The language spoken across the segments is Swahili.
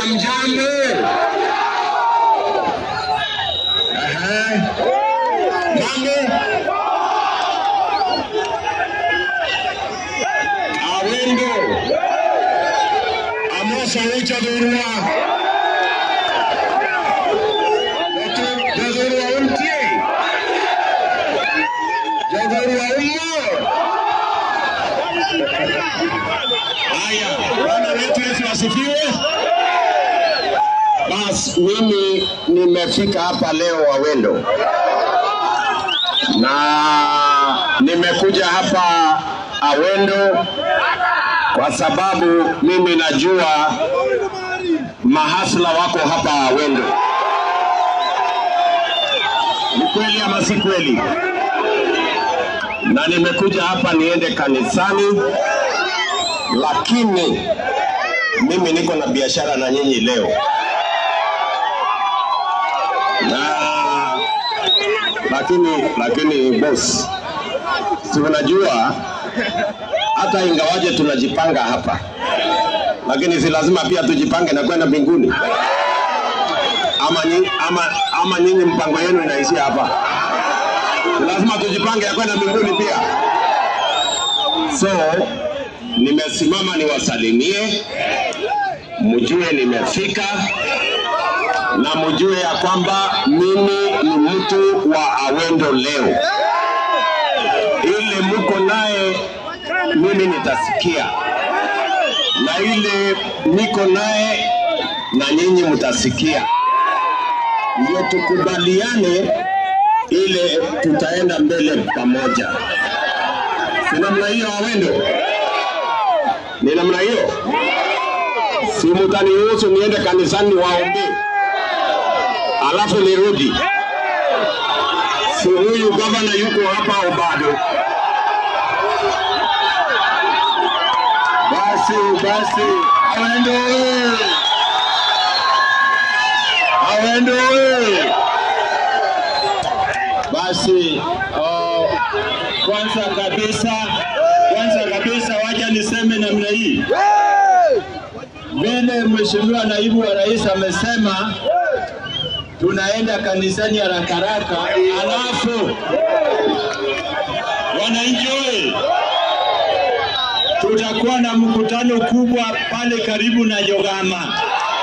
Mjambo. Ehe. Mambo. Awendo. Amosa ucha dhurua. Dhurua umtie. Dhurua ummo. Haya, Bwana wetu Yesu asifiwe. Bas, mimi nimefika hapa leo Wawendo na nimekuja hapa Awendo kwa sababu mimi najua mahasla wako hapa Awendo. Ni kweli ama si kweli? Na nimekuja hapa niende kanisani, lakini mimi niko na biashara na nyinyi leo na lakini lakini boss, si unajua hata ingawaje tunajipanga hapa, lakini si lazima pia tujipange na kwenda mbinguni ama, nyi, ama, ama nyinyi mpango yenu inaishia hapa? Si lazima tujipange ya kwenda mbinguni pia. So nimesimama niwasalimie, mjue nimefika na mjue ya kwamba mimi ni mtu wa Awendo leo. Ile mko naye mimi nitasikia, na ile niko naye na nyinyi mtasikia, ndio tukubaliane ile tutaenda mbele pamoja. Si namna hiyo Awendo? Ni namna hiyo? Si mtaniruhusu niende kanisani waombee alafu nirudi. Si huyu gavana yuko hapa au bado? Basi basi, Awendo oye! Awendo oye! Basi oh, kwanza kabisa kwanza kabisa wacha niseme namna hii, vile Mheshimiwa naibu wa rais amesema tunaenda kanisani haraka haraka, alafu wananchi oye, tutakuwa na mkutano kubwa pale karibu na Jogama,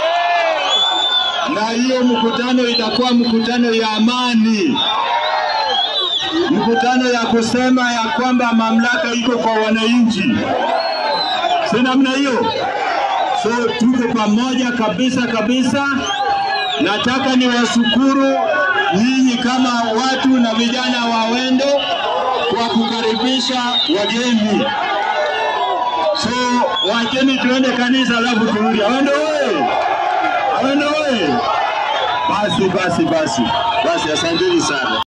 na hiyo mkutano itakuwa mkutano ya amani, mkutano ya kusema ya kwamba mamlaka iko kwa wananchi, si namna hiyo? So tuko pamoja kabisa kabisa. Nataka niwashukuru nyinyi kama watu na vijana wa Wendo kwa kukaribisha wageni. So wacheni tuende kanisa alafu turudi. Awendo oye! Awendo oye! Basi basi basi basi, asanteni sana.